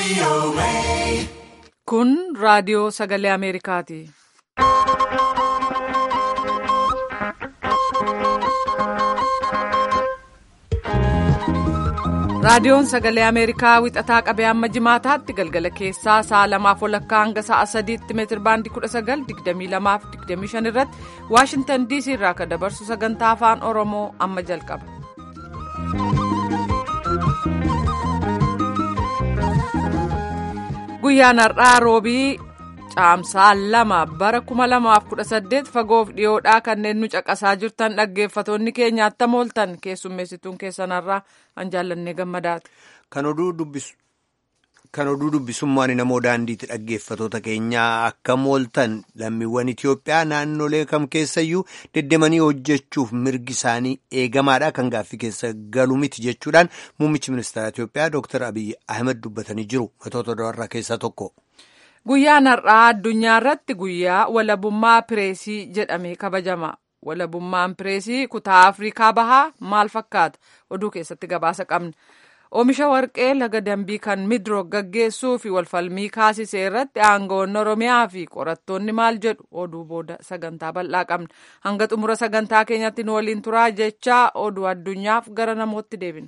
Kun raadiyoo sagalee Ameerikaati. Raadiyoon sagalee Ameerikaa wixataa qabee amma jimaataatti galgala keessaa sa'a lamaaf walakkaa hanga sa'a sadiitti meetir baandii kudha sagal digdamii lamaaf digdamii shan irratti Waashintan DC irraa kan dabarsu sagantaa afaan Oromoo amma jalqaba. Guyyaan har'aa roobii caamsaa lama bara kuma lamaaf kudha saddeet fagoof dhiyoodhaa kanneen nu caqasaa jirtan dhaggeeffatoonni keenya attam ooltan keessummeessituun keessanarraa an jaallannee gammadaati. Kan oduu dubbisummaan namoo daandiitti dhaggeeffatoota keenyaa akkam ooltan lammiiwwan Itoophiyaa naannolee kam keessayyuu deddeemanii hojjechuuf mirgi isaanii eegamaadha kan gaaffii keessa galu miti jechuudhaan muummichi ministeera Itoophiyaa Dr. Abiyyi Ahmed dubbatanii jiru matoota dabarraa keessaa tokko. Guyyaan har'aa addunyaa irratti guyyaa walabummaa pireesii jedhamee kabajama. Walabummaan pireesii kutaa Afrikaa bahaa maal fakkaata? Oduu keessatti gabaasa qabna. Oomisha warqee laga dambii kan midroog gaggeessuu fi walfalmii kaasisee irratti aangawoonni Oromiyaa fi qorattoonni maal jedhu oduu booda sagantaa bal'aa qabna. Hanga xumura sagantaa keenyatti nu waliin turaa jechaa oduu addunyaaf gara namootti deebina.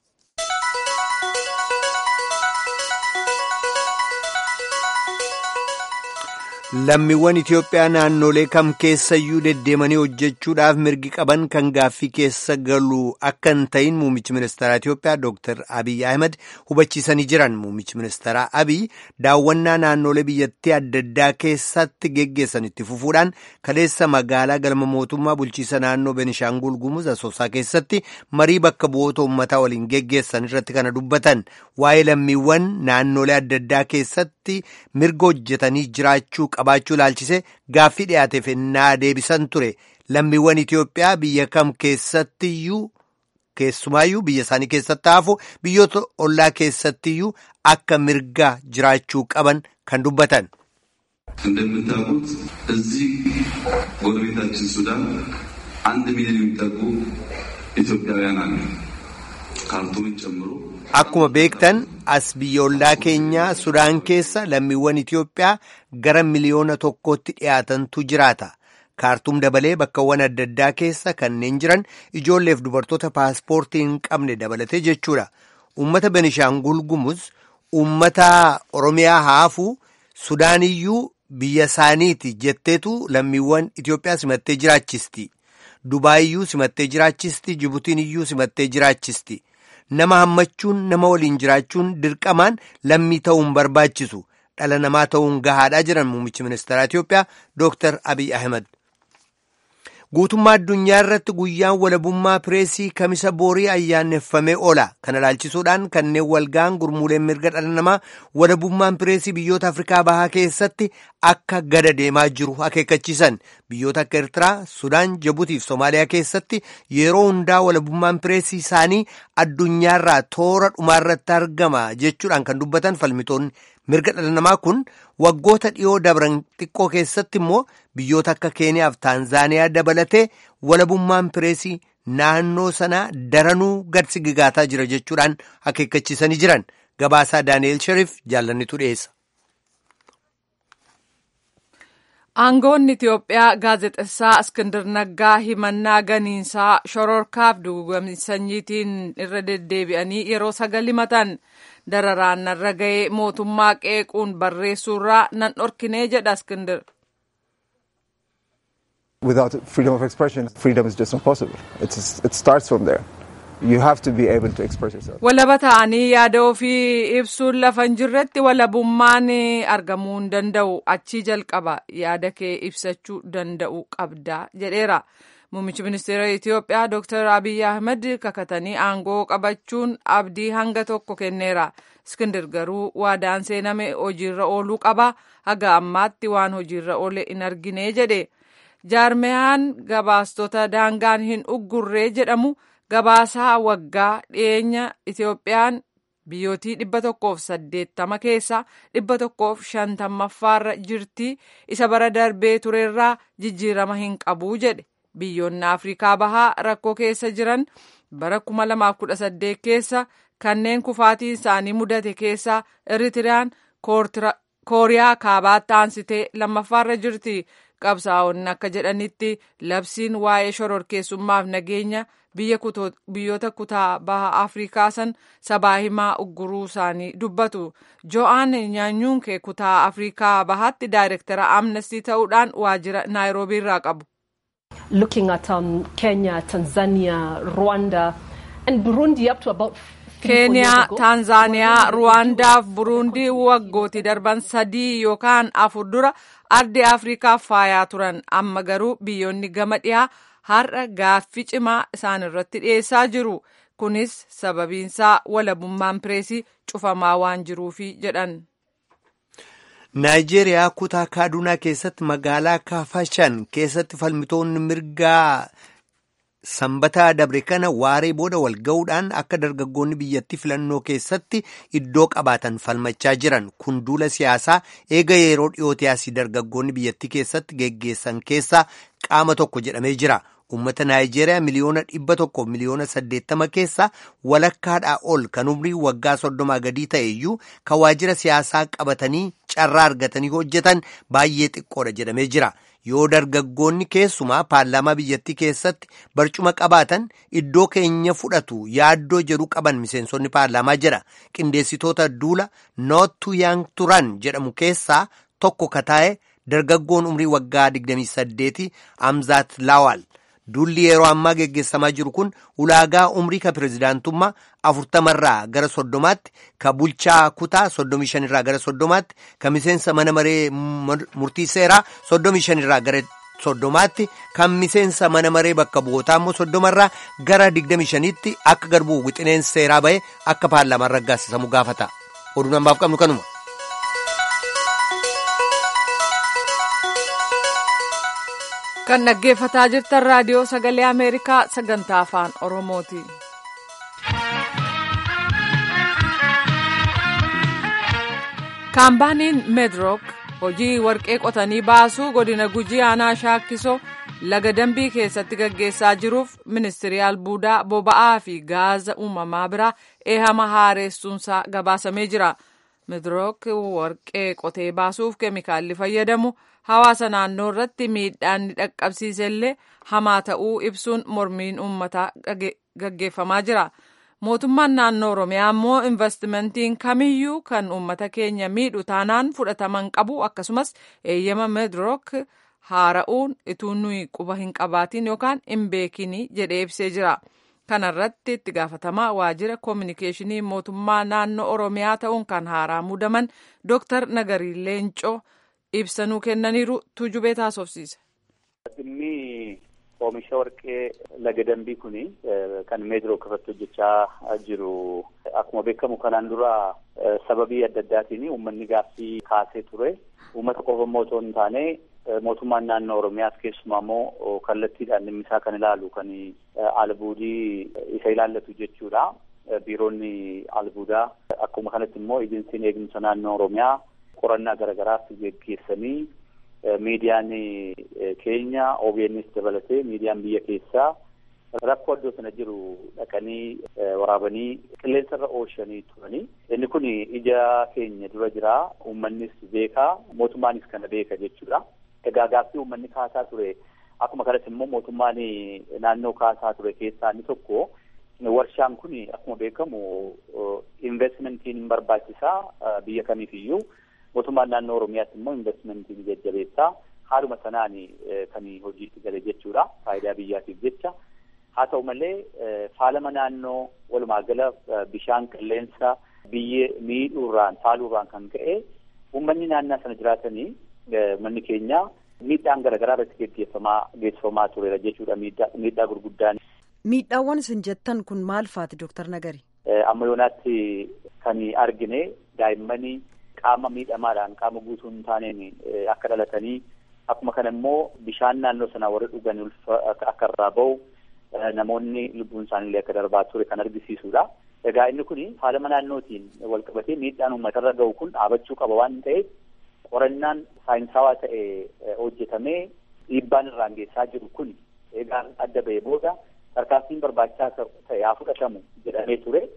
Lammiiwwan Itoophiyaa naannolee kam keessayyuu deddeemanii hojjechuudhaaf mirgi qaban kan gaaffii keessa galu akka hin ta'in muummichi ministeeraa Itoophiyaa Dr. Abiy Ahmed hubachiisanii jiran. Muummichi ministeeraa Abiy daawwannaa naannolee biyyattii adda addaa keessatti geggeessan itti fufuudhaan kaleessa magaalaa galma mootummaa bulchiisa naannoo Benishaangul Gumuz Asoosaa keessatti marii bakka bu'oota uummataa waliin geggeessan irratti kana dubbatan waa'ee lammiiwwan naannolee adda addaa keessatti mirga hojjetanii jiraachuu qabaachuu ilaalchise gaaffii dhiyaateef ennaa deebisan ture lammiiwwan Itoophiyaa biyya kam keessattiyyuu keessumaayyuu biyya isaanii keessatti hafu biyyoota ollaa keessattiyyuu akka mirga jiraachuu qaban kan dubbatan. እንደምታውቁት እዚህ ጎረቤታችን ሱዳን አንድ ሚሊዮን የሚጠጉ ኢትዮጵያውያን አሉ ካርቱምን ጨምሮ Akkuma beektan as biyya ollaa keenyaa Sudaan keessa lammiiwwan Itoophiyaa gara miliyoona tokkootti dhiyaatantu jiraata. Kaartuum dabalee bakkawwan adda addaa keessa kanneen jiran ijoolleef dubartoota paaspoortii hin qabne dabalatee jechuudha. Uummata Benishaangul Gumuz, uummata Oromiyaa haafuu Sudaaniyyuu biyya isaaniiti jetteetu lammiiwwan Itoophiyaa simattee jiraachisti. Dubaayiyyuu simattee jiraachisti. Jibutiiniyyuu simattee jiraachisti. Nama hammachuun nama waliin jiraachuun dirqamaan lammii ta'uun barbaachisu dhala namaa ta'uun gahaadhaa jiran muummichi ministeeraa Itoophiyaa Dr. Abiy Ahmed. Guutummaa addunyaa irratti guyyaan walabummaa pireesii kamisa boorii ayyaaneffamee oola. Kana ilaalchisuudhaan kanneen walga'an gurmuuleen mirga dhala namaa walabummaan pireesii biyyoota Afrikaa bahaa keessatti akka gada deemaa jiru akeekkachiisan. Biyyoota akka Eertiraa, Sudaan, Jibuutii fi Somaaliyaa keessatti yeroo hundaa walabummaan pireesii isaanii addunyaarraa toora dhumaarratti argama jechuudhaan kan dubbatan falmitoonni mirga dhala namaa kun waggoota dhiyoo dabran xiqqoo keessatti immoo biyyoota akka Keeniyaa fi Taanzaaniyaa dabalatee walabummaan pireesii naannoo sanaa daranuu gadsi gigaataa jira jechuudhaan akeekkachiisanii jiran gabaasaa Daani'eel Shariif jaallannitu dhiyeessa. Aangoonni Itiyoophiyaa gaazexessaa Iskindar Naggaa himannaa ganiinsaa shororkaaf dugugamni sanyiitiin irra deddeebi'anii yeroo sagal himatan dararaan narra ga'ee mootummaa qeequun barreessuurraa nan dhorkinee jedha Iskindar. Without freedom of expression, freedom is just impossible. It's, it starts from there. You have to be able to express yourself. Walaba ta'anii yaada ofii ibsuun lafa hin jirretti walabummaan argamuu hin danda'u achii jalqaba yaada kee ibsachuu danda'u qabda jedheera. Muummichi ministeera Itoophiyaa Dr. Abiy Ahmed kakatanii aangoo qabachuun abdii hanga tokko kenneera. Iskindir garuu waadaan seename hojiirra ooluu qaba. Haga ammaatti waan hojiirra oole hin argine jedhe. Jaarmeyaan gabaastota daangaan hin uggurree jedhamu. Gabaasaa waggaa dhiyeenya Itoophiyaan biyyootii dhibba tokkoof saddeettama keessaa dhibba tokkoof shantammaffaarra jirti isa bara darbee turerraa jijjiirama hin qabuu jedhe biyyoonni Afrikaa bahaa rakkoo keessa jiran bara kuma lamaaf kudha saddeet keessa kanneen kufaatiin isaanii mudate keessaa Eritiriyaan Kooriyaa kaabaatti aansitee lammaffaarra jirti. Qabsaa'onni akka jedhanitti labsiin waa'ee shororkeessummaaf nageenya biyyoota kutaa baha Afrikaa san sabaa himaa ugguruu isaanii dubbatu. Jo'aan Nyaanyuunkee kutaa Afrikaa bahaatti daayirektara amnestii ta'uudhaan waajjira Naayiroobii irraa qabu. Looking at um, Kenya, Tanzania, Rwanda and Burundi up to about keeniyaa taanzaaniyaa ruwaandaaf buruundii waggootii darban sadii yookaan afur dura ardi afrikaaf faayaa turan amma garuu biyyoonni gama dhiyaa har'a gaaffii cimaa isaan irratti dhiyeessaa jiru kunis sababiinsaa walabummaan pireesii cufamaa waan jiruufi jedhan. naayijeeriyaa kutaa kaadunaa keessatti magaalaa kaafashan keessatti falmitoonni mirgaa sanbataa dabre kana waaree booda wal ga'uudhaan akka dargaggoonni biyyattii filannoo keessatti iddoo qabaatan falmachaa jiran kun duula siyaasaa eega yeroo dhiyootee asii dargaggoonni biyyattii keessatti geggeessan keessaa qaama tokko jedhamee jira. Uummata Naayijeeriyaa miliyoona dhibba tokko miliyoona saddeettama keessaa walakkaadhaa ol kan umrii waggaa soddomaa gadii ta'e iyyuu kan waajjira siyaasaa qabatanii carraa argatanii hojjetan baay'ee xiqqoodha jedhamee jira. Yoo dargaggoonni keessumaa paarlaamaa biyyattii keessatti barcuma qabaatan iddoo keenya fudhatu yaaddoo jedhu qaban miseensonni paarlaamaa jedha. Qindeessitoota duula nootu yaang turan jedhamu keessaa tokko kataa'e dargaggoon umrii waggaa 28 Amzaat Laawal. Duulli yeroo ammaa geggeessamaa jiru kun ulaagaa umrii ka pirezidaantummaa afurtamarraa gara soddomaatti ka bulchaa kutaa soddomii shanirraa gara soddomaatti ka miseensa mana maree murtii seeraa soddomii shanirraa gara soddomaatti kan miseensa mana maree bakka bu'ootaa immoo soddomarraa gara digdamii shaniitti akka garbuu wixineen seeraa ba'e akka paarlaamaan raggaasisamu gaafata. Oduun ammaaf qabnu kanuma. kan dhaggeeffataa jirtan raadiyoo sagalee ameerikaa sagantaa afaan oromooti. kaampaaniin meedrook hojii warqee qotanii baasuu godina gujii aanaa shaakkisoo laga dambii keessatti gaggeessaa jiruuf ministirii albuudaa boba'aa fi gaaza uumamaa biraa eehama haaressuunsaa gabaasamee jira. meedrook warqee qotee baasuuf keemikaalli fayyadamu. hawaasa naannoo irratti miidhaan ni dhaqqabsiise illee hamaa ta'uu ibsuun mormiin uummataa gaggeeffamaa jira. Mootummaan naannoo Oromiyaa immoo investimentiin kamiyyuu kan uummata keenya miidhu taanaan fudhataman qabu akkasumas eeyyama meedrook haara'uun ituu nuyi quba hin qabaatin yookaan hin beekinii jedhee ibsee jira. Kana irratti itti gaafatamaa waajjira koominikeeshinii mootummaa naannoo Oromiyaa ta'uun kan haaraa muudaman Dooktar Nagarii Leencoo. ibsanuu kennaniiru tuujubee taasofsiise. Dhimmi oomisha warqee laga dambii kun kan meedrook irratti hojjechaa jiru akkuma beekamu kanaan dura sababii adda addaatiin uummanni gaaffii kaasee ture. Uummata qofa immoo otoo hin taane mootummaan naannoo Oromiyaas keessumaa immoo kallattiidhaan dhimmi isaa kan ilaalu kan albuudii isa ilaallatu jechuudha. Biiroonni albuudaa akkuma kanatti immoo ejensiin eegumsa naannoo Oromiyaa qorannaa garaagaraas geggeessanii miidiyaan keenya OBNs dabalatee miidiyaan biyya keessaa rakkoo iddoo sana jiru dhaqanii waraabanii qilleensa irra oolchanii turanii inni kun ija keenya dura jira uummannis beekaa mootummaanis kana beeka jechuudha. Egaa gaaffii uummanni kaasaa ture akkuma kanatti immoo mootummaan naannoo kaasaa ture keessaa inni tokko warshaan kun akkuma beekamu investmentiin hin barbaachisaa biyya kamiifiyyuu. mootummaan naannoo oromiyaatti immoo investmentiin jajjabeessaa haaluma sanaan kan hojiitti gale jechuudha faayidaa biyyaatiif jecha haa ta'u malee faalama naannoo walumaa gala bishaan qilleensa biyyee miidhuurraan faaluurraan kan ka'e uummanni naannoo sana jiraatanii manni keenya miidhaan garaagaraa irratti geggeeffamaa geessifamaa tureera jechuudha miidhaa miidhaa gurguddaan. Miidhaawwan isin jettan kun maal faati Dooktar Nagari? Amma yoonaatti kan argine daa'immanii qaama miidhamaadhaan qaama guutuu hin taaneen akka dhalatanii akkuma kana immoo bishaan naannoo sanaa warri dhugan akka irraa bahu namoonni lubbuun isaaniillee akka darbaa ture kan argisiisudha. Egaa inni kun faalama naannootiin wal qabatee miidhaan uummatarra gahu kun dhaabachuu qaba waan ta'eef qorannaan saayinsawaa ta'e hojjetamee dhiibbaan irraan geessaa jiru kun egaa adda ba'ee booda tarkaanfiin barbaachisaa ta'e haa fudhatamu jedhamee ture.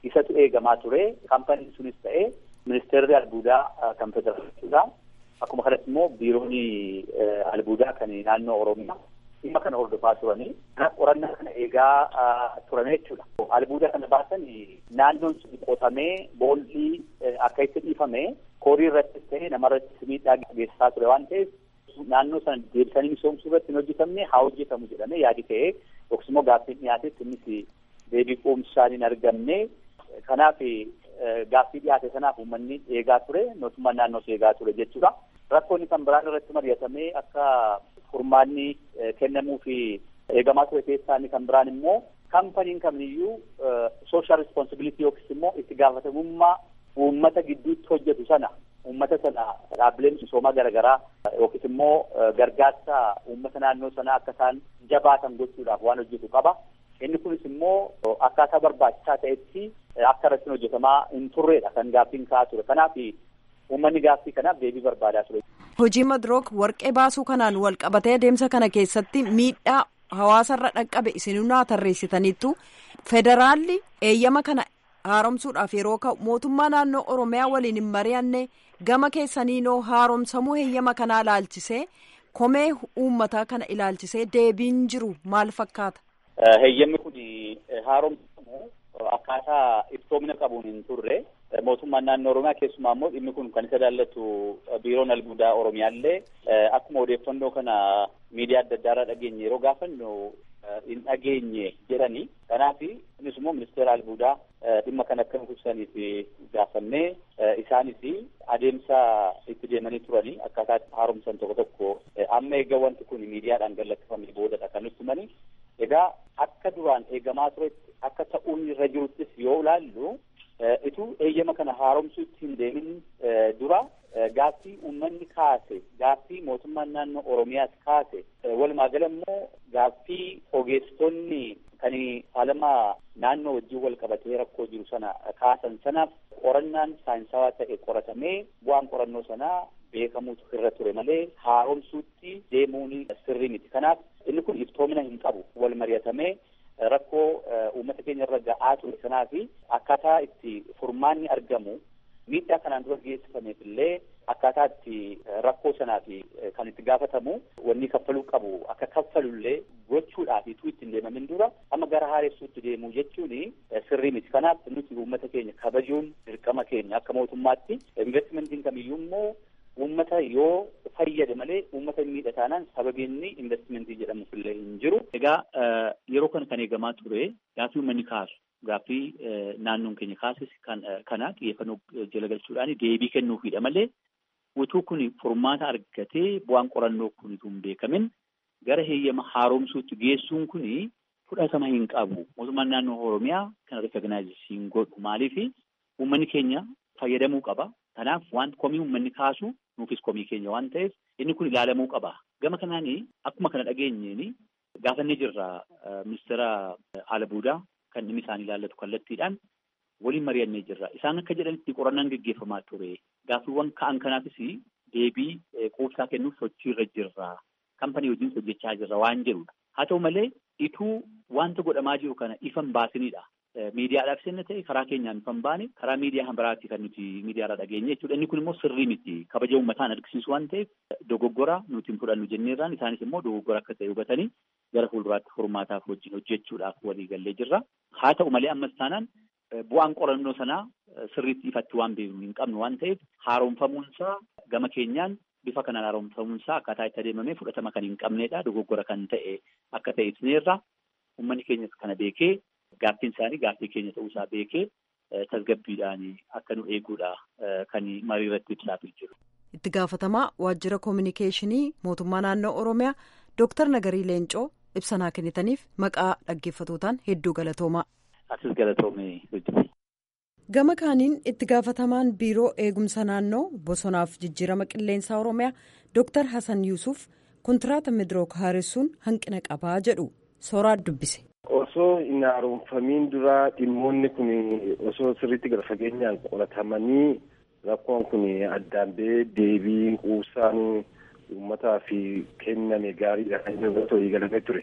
isatu eegamaa ture. Kaampaniin sunis ta'ee ministeerri albuudaa kan federaaliidha. Akkuma kanatti immoo biiroon albuudaa kan naannoo Oromiyaa dhimma kana hordofaa turanii qorannaa kana eegaa turame jechuudha. Albuuda kana baasan naannoon sun qotamee boolli akka itti dhiifame koorii irrattis ta'ee namarrattis miidhaa geessisaa ture waan ta'eef naannoo sana deebisanii misoomsuu irratti hin hojjetamne haa hojjetamu jedhamee yaadi ta'ee yookiis immoo gaaffiin dhiyaatetti innis deebii quubsaan hin argamne kanaaf gaaffii dhiyaate sanaaf uummanni eegaa ture mootummaan naannoos eegaa ture jechuudha. Rakkoonni kan biraan irratti mari'atamee akka furmaanni kennamuu fi eegamaa ture keessaa inni kan biraan immoo kaampaniin kamiyyuu sooshaal rispoonsibilitii yookiis immoo itti gaafatamummaa uummata gidduutti hojjetu sana uummata sana dhaabbileen misoomaa garaagaraa yookiis immoo gargaarsa uummata naannoo sanaa akka isaan jabaatan gochuudhaaf waan hojjetu qaba. Inni kunis immoo akkaataa barbaachisaa ta'etti akka irratti hojjetamaa hin turredha kan gaaffiin ka'aa ture. Kanaaf uummanni gaaffii kanaaf deebii barbaadaa ture. Hojii madrook warqee baasuu kanaan wal qabatee adeemsa kana keessatti miidhaa hawaasarra dhaqqabe isinunaa tarreessitaniittu federaalli eeyyama kana haaromsuudhaaf yeroo ka'u mootummaa naannoo oromiyaa waliin hin mari'anne gama keessaniinoo haaromsamuu heeyyama kanaa ilaalchisee komee uummataa kana ilaalchisee deebiin jiru maal fakkaata? Heeyyamni kun haaromsamu akkaataa iftoomina qabuun hin turre mootummaan naannoo oromiyaa keessumaa immoo dhimmi kun kan isa ilaallatu biiroon albuudaa oromiyaallee akkuma odeeffannoo kana miidiyaa adda addaa irraa dhageenye yeroo gaafannu hin dhageenye jedhani kanaaf innis immoo ministeera albuudaa dhimma kana akka nuuf ibsaniif gaafannee isaanis adeemsa itti deemanii turanii akkaataa haaromsan tokko tokko amma eega wanti kun miidiyaadhaan gallakkifamee boodadha kan nutti himani egaa akka duraan eegamaa turetti akka ta'uun irra jiruttis yoo ilaallu ituu eeyyama kana haaromsuutti hin deemin dura gaaffii uummanni kaase gaaffii mootummaan naannoo oromiyaas kaase walumaa gala immoo gaaffii ogeessonni kan faalama naannoo wajjin wal qabatee rakkoo jiru sana kaasan sanaaf qorannaan saayinsawaa ta'e qoratamee bu'aan qorannoo sanaa beekamuutu irra ture malee haaromsuutti deemuun sirrii miti kanaaf inni kun iftoomina hin qabu wal mari'atamee rakkoo uummata keenya irra ga'aa ture sanaa fi akkaataa itti furmaanni argamu miidhaa kanaan dura geessifameef illee akkaataa itti rakkoo sanaa fi kan itti gaafatamu wanni kaffaluu qabu akka kaffalullee gochuudhaaf ituu ittiin deemamin dura amma gara haaressuutti deemuu jechuun sirrii miti kanaaf nuti uummata keenya kabajuun dirqama keenya akka mootummaatti investimentiin kamiyyuu immoo uummata yoo fayyade malee uummata hin miidha taanaan sababiinni investimentii jedhamuuf illee hin jiru. Egaa yeroo kana kan eegamaa ture gaaffii uummanni kaasu gaaffii naannoon keenya kaasis kana xiyyeeffannoo jala galchuudhaan deebii kennuufidha malee utuu kun furmaata argatee bu'aan qorannoo kun utuu hin beekamin gara heeyyama haaromsuutti geessuun kun fudhatama hin qabu. Mootummaan naannoo Oromiyaa kana rikagnaayizii hin godhu maaliif uummanni keenya fayyadamuu qaba. Kanaaf waan komii uummanni kaasu nuufis komii keenya waan ta'eef inni kun ilaalamuu qaba. Gama kanaan akkuma kana dhageenyeen gaafannee jirra ministeera albuudaa kan dhimmi isaanii ilaallatu kallattiidhaan waliin mari'annee jirra. Isaan akka jedhanitti qorannaan gaggeeffamaa ture. Gaaffiiwwan ka'an kanaafis deebii quubsaa kennuuf sochii irra jirra. Kampanii wajjin hojjechaa jirra waan jedhudha. Haa ta'u malee ituu wanta godhamaa jiru kana ifan baasinidha. Miidiyaadhaaf sirna ta'e karaa keenyaan ifan baane karaa miidiyaa biraatti kan nuti miidiyaarraa dhageenye jechuudha. Inni kun immoo sirrii miti. Kabaja uummataan argisiisu waan ta'eef dogoggora nuti hin fudhannu jenneerraan isaanis immoo dogoggora akka ta'e hubatanii gara fuulduraatti furmaataaf wajjin hojjechuudhaaf walii gallee jirra. Haa ta'u malee ammas taanaan bu'aan qorannoo sanaa sirriitti ifatti waan beeknu hin qabnu waan ta'eef haaromfamuunsaa gama keenyaan bifa kanaan haaromfamuunsaa akkaataa itti adeemamee fudhatama kan hin qabnedha. Dogoggora kan ta'e akka ta'e ibsineerra. Uummanni keenyas kana beekee gaaffiin isaanii gaaffii keenya ta'uusaa beekee tasgabbiidhaan akka nu eeguudha kan marii irratti ibsaafii jiru. Itti gaafatamaa waajjira koominikeeshinii mootummaa naannoo Oromiyaa Dooktar Nagarii Leencoo ibsanaa kennitaniif maqaa dhaggeeffatootaan hedduu galatoomaa. Asis galatoomee hojjete. Gama kaaniin itti gaafatamaan biiroo eegumsa naannoo bosonaaf jijjiirama qilleensaa Oromiyaa Dooktar Hasan Yuusuf kontiraata midrook haaressuun hanqina qabaa jedhu sooraa dubbise. Osoo hin haaromfamiin dura dhimmoonni kun osoo sirriitti gara fageenyaan qoratamanii rakkoon kun addaan ba'ee deebiin quubsaan uummataa fi kenname gaariidha kan inni irratti walii galamee ture.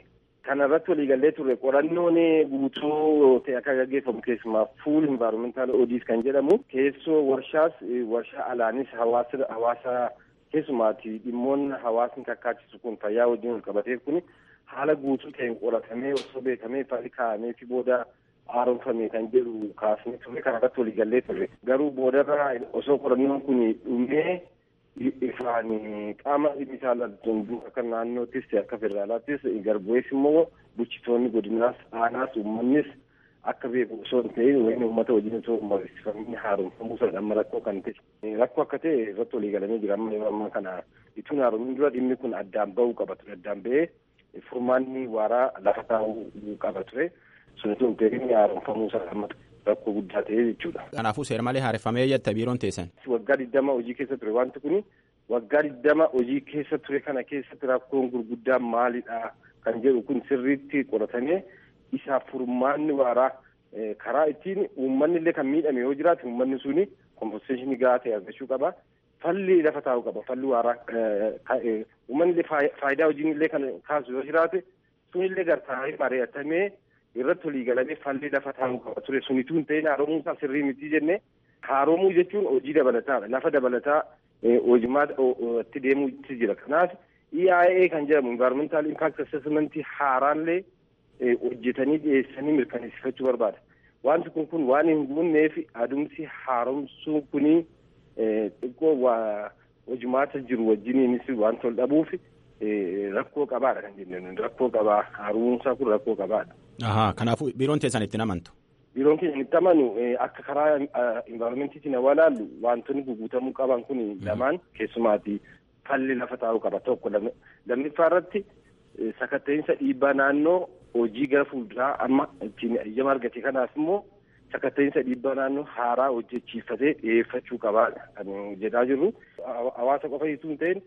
Kana irratti waliigallee turre qorannoon guutuu ta'e akka gaggeeffamu keessumaa fuul environmental audit kan jedhamu keessoo warshaas warshaa alaanis hawaasa hawaasa keessumaati dhimmoonni hawaasni kakkaachisu kun fayyaa wajjin wal qabateef kun haala guutuu ta'een qoratamee osoo beekamee falli kaa'amee fi booda haaromfame kan jedhu kaasnee turre kana irratti waliigallee turre garuu boodarra osoo qorannoon kun dhumee ifaan qaama dhimmisaa laltuun akka naannoottis ta'e akka federaalaattis garbu'ees immoo bulchitoonni godinaas aanaas uummannis akka beeku osoo hin ta'in wayini uummata wajjin osoo mariisifamni haaromfamuu sana amma rakkoo kan ta'e rakkoo akka ta'e irratti waliigalamee jira amma yeroo ammaa kana ituun haaromiin dura dhimmi kun addaan ba'uu qaba ture addaan ba'ee furmaanni waaraa lafa taa'uu qaba ture sun tun ta'in haaromfamuu sana amma rakkoo guddaa ta'e jechuudha. Kanaafuu seera malee haareffamee jetta biiroon teessan. Waggaa digdama hojii keessa ture wanti kuni waggaa digdama hojii keessa ture kana keessatti rakkoon gurguddaan maalidha kan jedhu kun sirriitti qoratamee isaaf furmaanni waaraa karaa ittiin uummanni illee kan miidhame yoo jiraate uummanni suni kompenseeshinii gahaa ta'e argachuu qaba. Falli lafa taa'u qaba falli waaraa uummanni illee faayidaa hojiin illee kan kaasu yoo jiraate sunillee gartaa'ee mari'atamee irratti walii galamee falli lafa taa'uu qaba ture sunituu hin ta'in haaromuu isaa sirrii miti jenne haaromuu jechuun hojii dabalataadha lafa dabalataa hojimaa itti deemuutti jira kanaaf EIA kan jedhamu environmental impact assessment haaraallee hojjetanii dhiyeessanii mirkaneessifachuu barbaada wanti kun kun waan hin guunneef adumsi haaromsuun kunii xiqqoo hojimaata jiru wajjiniinis waan tol dhabuuf rakkoo qabaadha kan jenneen rakkoo qabaa haaromsaa kun rakkoo qabaadha. Ahaa kanaafuu biiroon teessan itti amantu. Biiroon keenya itti amanu akka karaa environmentiitiin yoo ilaallu wantoonni guguutamuu qaban kun lamaan keessumaati falli lafa taa'uu qaba tokko lammiffaa irratti sakatta'insa dhiibbaa naannoo hojii gara fuulduraa amma ittiin eeyyama argate kanaaf immoo sakatta'insa dhiibbaa naannoo haaraa hojjechiifatee dhiyeeffachuu qabaadha kan jedhaa jirru hawaasa qofa hituu hin ta'in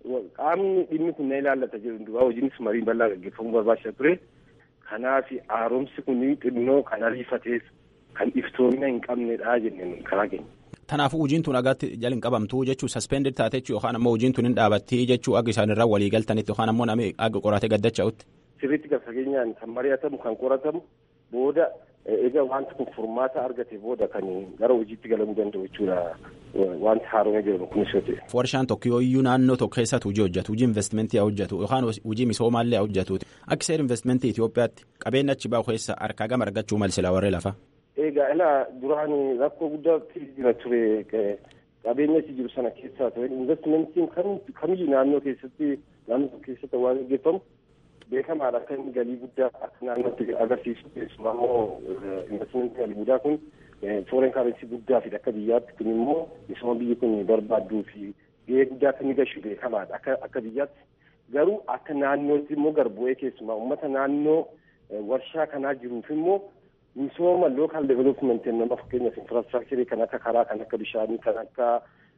qaamni dhimmi kun na ilaallata jedhu duraa hojiinis marii bal'aa gaggeeffamuu barbaachisa ture. Kanaaf haaromsi kun xinnoo kan ariifateef kan iftoomina hin qabnedha jenneen karaa keenya. Kanaafuu hojiin tun agaatti jala hin qabamtu jechuun suspended taate jechuun yookaan ammoo hojiin tun hin dhaabattii jechuun akka isaan irraa walii galtanitti yookaan ammoo namni akka qoratee gaddacha'utti. Sirriitti gad fageenyaan kan mari'atamu kan qoratamu booda egaa wanti kun furmaata argate booda kan gara hojiitti galamuu danda'u jechuudha wanti haaromee jedhamu kunis yoo ta'e. Warshaan tokko yoo iyyuu naannoo tokko keessatti hojii hojjetu hojii investimentii haa hojjetu yookaan hojii misoomaallee haa hojjetu akka seera investimentii Itoophiyaatti qabeenya achi bahu keessa harkaa gama argachuu malsila warree lafa. Egaa ilaa duraan rakkoo guddaatti jira ture qabeenya achi jiru sana keessaa ture investimentiin kamiyyuu naannoo keessatti naannoo tokko keessatti waan gaggeeffamu beekamaadha akka inni galii guddaa akka naannootti agarsiisu keessumaa immoo investimentii galii guddaa kun foreign currency guddaa fi akka biyyaatti kun immoo misooma biyyi kun barbaadduu fi gahee guddaa akka inni gashu beekamaadha akka akka biyyaatti garuu akka naannootti immoo garbu'ee keessumaa uummata naannoo warshaa kanaa jiruuf immoo misooma local development nama fakkeenyaaf infrastructure kan akka karaa kan akka bishaanii kan akka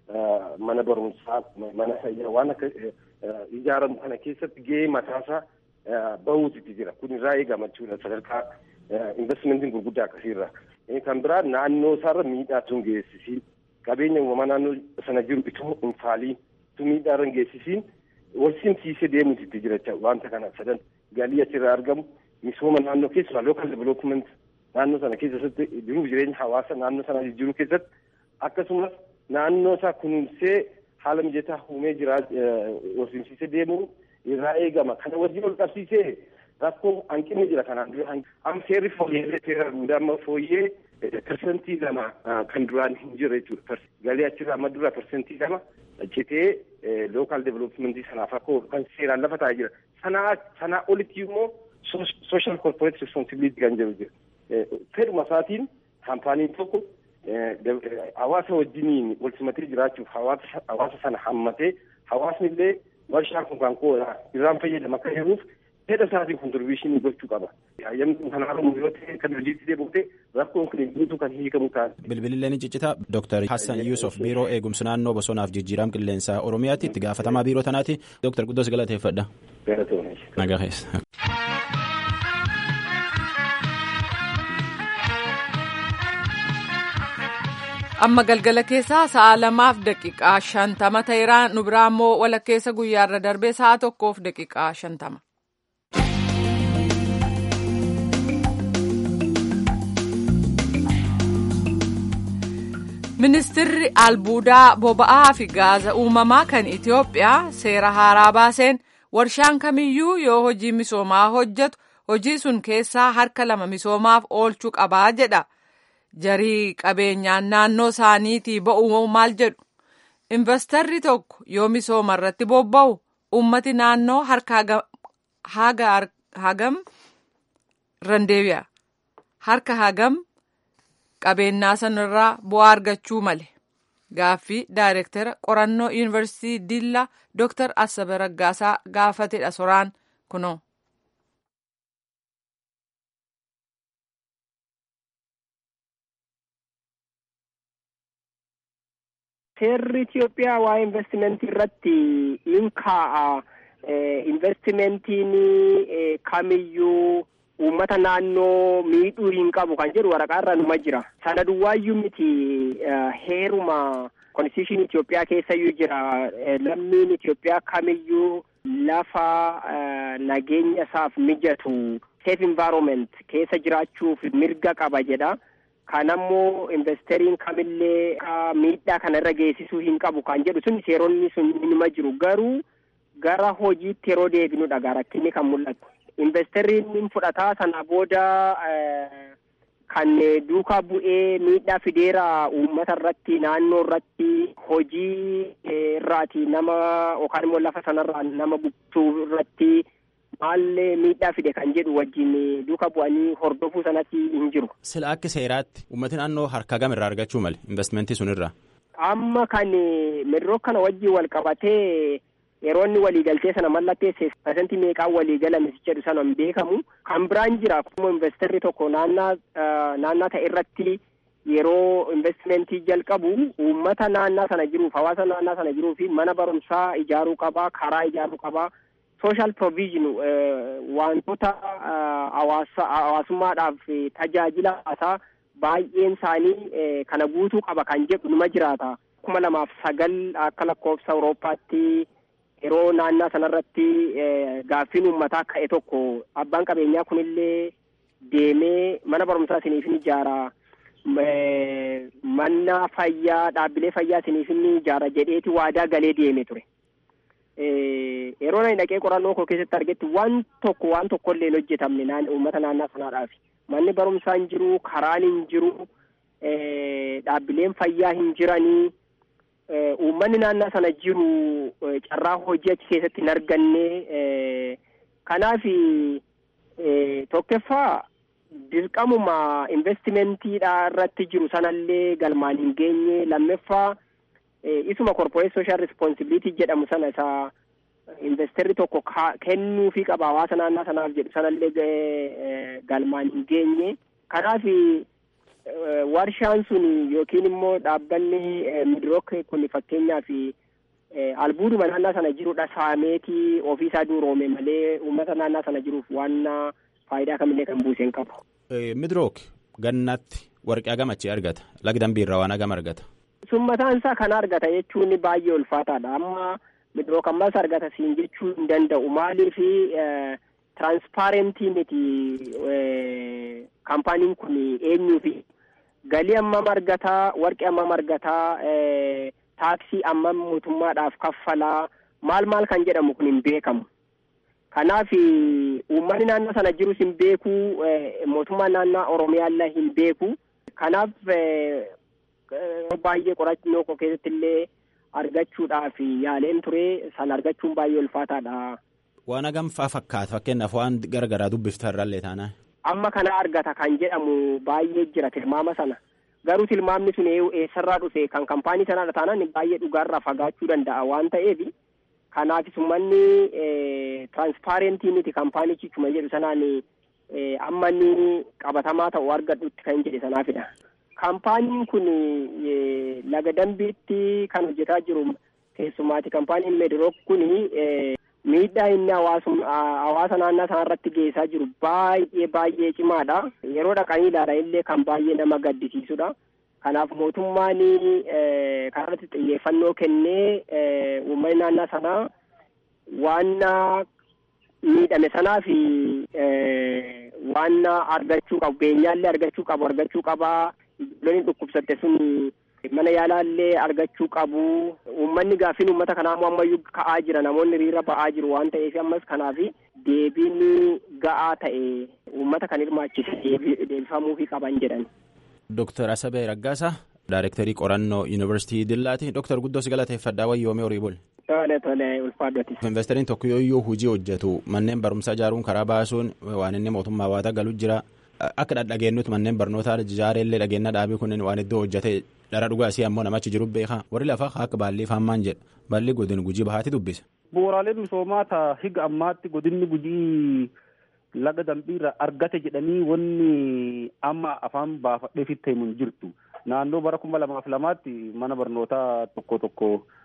mana barumsaa mana fayyaa waan akka ijaaramu kana keessatti gahee mataasaa bahuutu jira kun irraa eegama jechuudha sadarkaa investimentiin gurguddaa akkasiirra kan biraa naannoo isaarra miidhaa tun geessisiin qabeenya uumamaa naannoo sana jiru itoo hin faaliin tu miidhaa irra hin geessisiin wal simsiisee deemuutu jira wanta kana sadan galii achirraa argamu misooma naannoo keessumaa local development naannoo sana keessatti jiruuf jireenya hawaasa naannoo sana jijjiiruu keessatti akkasumas naannoo isaa kunuunsee haala mijataa uumee jira wal simsiisee deemuu irraa eegama kana wajjin ol qabsiisee rakkoo hanqinni jira kanaan dura amma seerri fooyyee seera duudaa amma fooyyee persentii lama kan duraan hin jirre jechuudha galii achirraa amma dura persentii lama citee local developmentii sanaaf akka kan seeraan lafa taa'ee jira sanaa sanaa olitti immoo social corporate responsibility kan jedhu jira fedhuma isaatiin kaampaaniin tokko hawaasa wajjiniin wal simatee jiraachuuf hawaasa sana hammatee hawaasni illee warshaan kun kan kooda irraan fayyadama akka jiruuf fedha isaatiin kontribiishinii gochuu qaba. Hayyamni kun kan haaramu yoo ta'e kan hojiitti deebi'ute rakkoon kun guutuu kan hiikamu ta'a. Bilbilillee ni ciccita. Dooktar Hassan Yuusuf biiroo eegumsa naannoo bosonaaf jijjiirama qilleensaa Oromiyaatti itti gaafatamaa biiroo tanaati. Dooktar Quddoos galateeffadha. Galatoomne. Nagaa keessa. amma galgala keessaa sa'a lamaaf daqiiqaa shantama ta'eera nu biraa immoo walakkeessa guyyaarra darbee sa'a tokkoof daqiiqaa shantama. ministirri albuudaa boba'aa fi gaaza uumamaa kan itiyoophiyaa seera haaraa baaseen warshaan kamiyyuu yoo hojii misoomaa hojjetu hojii sun keessaa harka lama misoomaaf oolchuu qabaa jedha jarii qabeenyaan naannoo isaaniitii ba'uu maal jedhu investarri tokko yoo misooma irratti bobba'u ummati naannoo harka hagam randeebi'a harka hagam qabeenyaa sanarraa bu'aa argachuu male gaaffii daayirektara qorannoo yuunivarsiitii dillaa dooktar asabe raggaasaa gaafatedha soraan kunoo. seerri Itoophiyaa waa'ee investimentii irratti in kaa'a. Investimentiin kamiyyuu uummata naannoo miidhuu hin qabu kan jedhu waraqaa irra numa jira. Sana duwwaayyuu miti heeruma konstitushinii Itoophiyaa keessayyuu jira. Lammiin Itoophiyaa kamiyyuu lafa nageenya isaaf mijatu safe environment keessa jiraachuuf mirga qaba jedha. Kanammoo investariin kamillee miidhaa kana irra geessisuu hin qabu kan jedhu sun seeronni sun nima jiru garuu gara hojiitti yeroo deebinudha rakkinni kan mul'atu. Investariin hin fudhataa sana booda kan duukaa bu'ee miidhaa fideera uummata irratti naannoo irratti hojii irraati nama yookaan immoo lafa sanarraa nama buqqisuu irratti maallee miidhaa fide kan jedhu wajjin duuka bu'anii hordofuu sanatti hin jiru. Sila akka seeraatti uummatni naannoo harka gam irraa argachuu male investmentii sunirraa. Amma kan midiroo kana wajjin wal qabatee yeroo inni waliigaltee sana mallatteesse pasentii meeqaan waliigalame jedhu sana hin beekamu. Kan biraan jira akkuma investarri tokko naannaa naannaa ta'e irratti yeroo investimentii jalqabu uummata naannaa sana jiruuf hawaasa naannaa sana jiruu fi mana barumsaa ijaaruu qabaa karaa ijaaruu qabaa. social provision wantoota hawaasummaadhaaf tajaajila hawaasaa baay'een isaanii kana guutuu qaba kan jedhu numa jiraata. kuma lamaaf sagal akka lakkoofsa Awurooppaatti yeroo naannaa sanarratti gaaffiin uummataa ka'e tokko abbaan qabeenyaa kunillee deemee mana barumsaa isiniif ni ijaara. Mana fayyaa dhaabbilee fayyaa isiniif ni ijaara jedheeti waadaa galee deeme ture. yeroo nani dhaqee qorannoo koo keessatti argetti waan tokko waan tokko illee hin hojjetamne uummata naannaa sanaadhaaf manni barumsaa hin jiru karaan hin jiru dhaabbileen fayyaa hin jiranii uummanni naannaa sana jiru carraa hojii achi keessatti hin arganne kanaaf tokkeffaa dirqamuma investimentiidha irratti jiru sanallee galmaan hin geenye lammeeffaa isuma corporate social responsibility jedhamu sana isa investarri tokko kennuufii qaba hawaasa naannaa sanaaf jedhu sanallee galmaan hin geenye kanaaf warshaan sun yookiin immoo dhaabbanni midrook kun fakkeenyaaf albuuduma naannaa sana jirudha saameetii ofiisaa duuroome malee uummata naannaa sana jiruuf waan faayidaa kamillee kan buuse hin qabu. midrook gannaatti warqee hagam achi argata lagdambii irraa waan hagam argata. sun mataan isaa kana argata jechuun baay'ee ulfaataadha amma midrook ammas argata siin jechuu hin danda'u maaliif tiraansipaarentii miti kaampaaniin kun eenyuufi galii ammam argataa warqee ammam argataa taaksii ammam mootummaadhaaf kaffalaa maal maal kan jedhamu kun hin beekamu kanaaf uummanni naannoo sana jirus hin beeku mootummaan naannoo oromiyaallee hin beeku kanaaf baay'ee qorannoo koo keessatti illee argachuudhaaf yaaleen ture san argachuun baay'ee ulfaataadha. Waan hagam faa fakkaata fakkeenyaaf waan garagaraa dubbifta irraallee taanaa. Amma kana argata kan jedhamu baay'ee jira tilmaama sana garuu tilmaamni sun eessarraa dhufe kan kaampaanii sanaadha taanaan baay'ee dhugaarraa fagaachuu danda'a waan ta'eef kanaaf uummanni tiraansipaarentii miti kaampaanichi cuma jedhu sanaan amma inni qabatamaa ta'u argadhutti kan jedhe sanaafidha. kaampaaniin kun laga dambiitti kan hojjetaa jiru keessumaati kaampaaniin meedirook kun miidhaa inni hawaasa naannaa sana irratti geessaa jiru baay'ee baay'ee cimaadha yeroo dhaqanii ilaalan illee kan baay'ee nama gaddisiisudha kanaaf mootummaan kanarratti xiyyeeffannoo kennee uummanni naannaa sanaa waan miidhame sanaaf waan argachuu qabu beenyaallee argachuu qabu argachuu qabaa ijoolleen dhukkubsatte sun mana yaalaallee argachuu qabu uummanni gaaffiin uummata kanaa immoo ammayyuu ka'aa jira namoonni hiriira ba'aa jiru waan ta'eef ammas kanaaf deebiin ga'aa ta'e uummata kan hirmaachise deebifamuufii qaban jedhan. Dooktar Asabee Raggaasaa Daayirektarii qorannoo Yuunivarsiitii Dillaati. Dooktar Guddoo si galateeffadhaa wayyoomee horii bul. Tole tole ulfaadhoti. Investariin tokko yoo hojii hojjetu manneen barumsaa ijaaruun karaa baasuun waan inni mootummaa waataa galu jira. Akka dhageenyutti manneen barnootaa ijaareellee dhageenya dhaabii kunneen waan iddoo hojjete dhara dhugaasii ammoo namachi jiru beekaa warri lafaa akka baallii faammaan jedha baalli godin gujii bahaati dubbisa. Bu'uuraaleen misoomaa taa higa ammaatti godinni gujii laga dambiirra argate jedhanii wanni amma afaan baafadhee fitte himu hin jirtu. Naannoo bara kuma lamaaf lamaatti mana barnootaa tokko tokko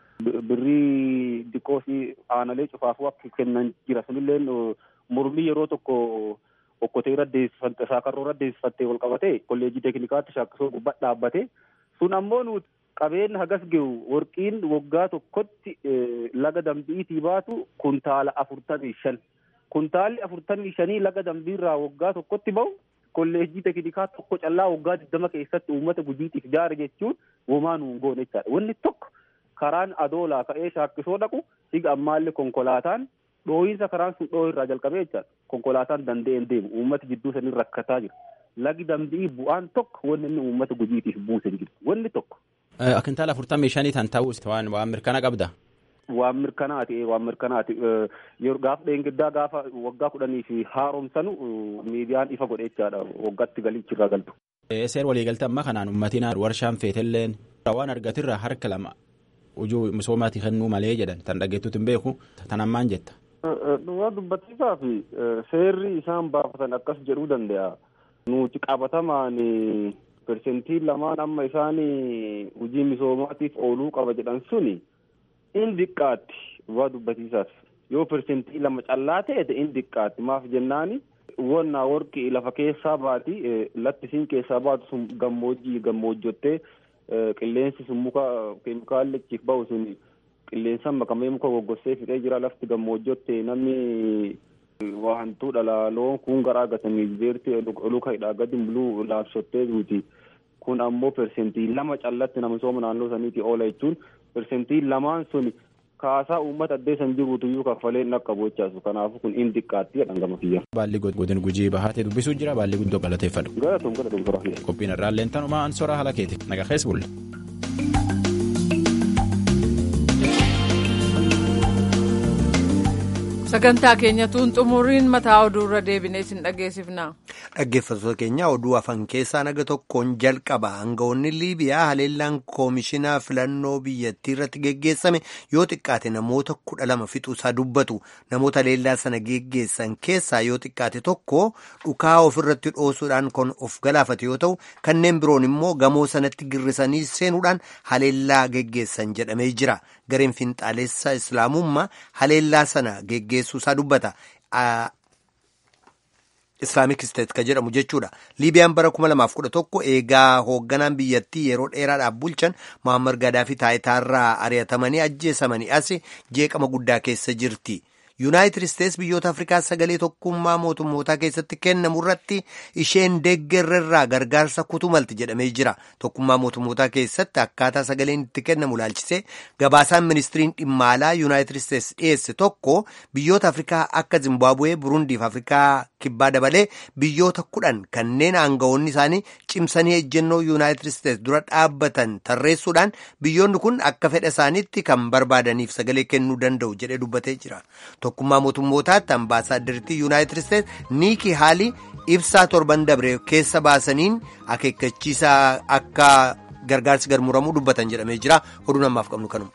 birrii diqoo fi aanalee cufaafuu akka kennan jira. Sunillee mormii yeroo tokko okkotee irra deessifatte saakarroo irra deessifattee wal qabate kolleejii teeknikaatti shaakkisoo gubbaa dhaabbate. Sun ammoo nuti qabeenya hagas gehu warqiin waggaa tokkotti laga dambiitii baatu kuntaala afurtamii shan. Kuntaalli afurtamii shanii laga dambiirraa waggaa tokkotti bahu kolleejjii teeknikaa tokko callaa waggaa digdama keessatti uummata gujiitiif jaare jechuun womaa nuun goone jechaadha. Wanni tokko karaan adoolaa ka'ee shaakkisoo dhaqu higa ammaallee konkolaataan dhooyinsa karaan sun dhooyii irraa jalqabee jechaadha. Konkolaataan danda'een deemu uummata jidduu sanii rakkataa jira. Lagi dambii bu'aan tokko wanni inni uummata gujiitiif buuse hin jiru. Wanni tokko. Kuntaala afurtamii shanii tan ta'us waan waan mirkana qabda. Waan mirkanaati waan mirkanaati yeroo gaafa dheengiddaa gaafa waggaa kudhanii fi haaromsanu miidiyaan ifa godhe jechaadha waggaatti galichi irraa galtu. Seer waliigaltee ammaa kanaan uummatiin warshaan feetelleen waan argatirraa harka lama hojii misoomaati kennuu malee jedhan tan dhageettuutti hin beeku tan ammaan jetta. Dhugaa dubbatiisaa fi seerri isaan baafatan akkas jedhuu danda'a. Nuti qabatamaan persentii lamaan amma isaan hojii misoomaatiif ooluu qaba jedhan suni. in diqqaatti waa dubbatiisaaf yoo persentii lama callaa ta'e in diqqaatti maaf jennaani wonna warqii lafa keessaa baati lattisiin keessaa baatu sun gammoojjii gammoojjottee qilleensi sun muka keemikaalli achiif bahu sun qilleensaan makamee muka goggossee fixee jira lafti gammoojjotte namni waa hantuu dhala loon kun garaa gatanii beerti luka hidhaa gadi buluu laabsottee duuti kun ammoo persentii lama callatti nama misooma naannoo saniiti oola jechuun persentii lamaan sun kaasaa uummata addee san jiruutu iyyuu kaffalee dhaqqabu jechaasu kanaafu kun in diqqaatti jedhan gama kiyya. Baalli godin gujii bahaatee dubbisuu jira baalli guddoo galateeffadhu. Galatoom galatoom toraa. Qophiin irraallee tanumaa an soraa haala keeti naga keessa bulle. sagantaa keenyatuun xumuriin mataa oduurra deebinee isin dhageessifna. Dhaggeeffattoota keenya oduu afan keessaa naga tokkoon jalqaba aangawoonni liibiyaa haleellaan koomishinaa filannoo biyyattii irratti geggeessame yoo xiqqaate namoota kudha lama fixuusaa dubbatu namoota haleellaa sana geggeessan keessaa yoo xiqqaate tokko dhukaa ofirratti dhoosuudhaan kan of galaafate yoo ta'u kanneen biroon immoo gamoo sanatti girrisanii seenuudhaan haleellaa geggeessan jedhamee jira gareen finxaalessa islaamummaa haleellaa sana geggeessuu isaa dubbata. Islaamik Isteet kan jedhamu jechuudha. Liibiyaan bara 2011 eegaa hoogganaan biyyattii yeroo dheeraadhaaf bulchan Muammar Gaddaafii taayitaarraa ari'atamanii ajjeesamanii as jeeqama guddaa keessa jirti. Yuunaayitid Isteets biyyoota Afrikaa sagalee tokkummaa mootummootaa keessatti kennamu irratti isheen deeggarrerraa gargaarsa kutuu malti jedhamee jira. Tokkummaa mootummootaa keessatti akkaataa sagaleen itti kennamu laalchisee gabaasaan ministiriin dhimma alaa Yuunaayitid Isteets dhiyeesse tokko biyyoota Afrikaa akka Zimbaabuwee, Burundiif Afrikaa kibbaa dabalee biyyoota kudhan kanneen aangawoonni isaanii cimsanii ejjennoo Yuunaayitid Isteets dura dhaabbatan tarreessuudhaan biyyoonni kun akka fedha isaaniitti kan barbaadaniif sagalee kennuu danda'u jedhee dubbatee jira. tokkummaa mootummootaatti ambaasaaddaritti yuunaayitid isteets niikii haalii ibsaa torban dabre keessa baasaniin akeekkachiisaa akka gargaarsi garmuramuu dubbatan jedhamee jira oduu namaaf qabnu kanuma.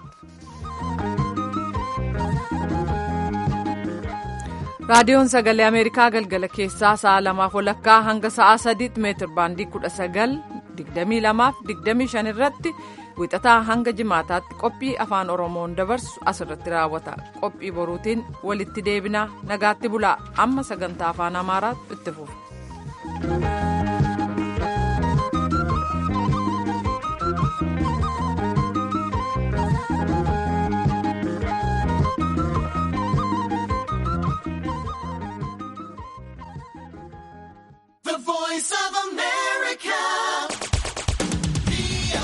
raadiyoon sagalee ameerikaa galgala keessaa sa'a lamaaf walakkaa hanga sa'a sadiitti meetir baandii kudha sagal digdamii lamaaf digdamii shan irratti wixataa hanga jimaataatti qophii afaan oromoon dabarsu asirratti raawwata qophii boruutiin walitti deebinaa nagaatti bulaa amma sagantaa afaan amaaraatti itti fufu.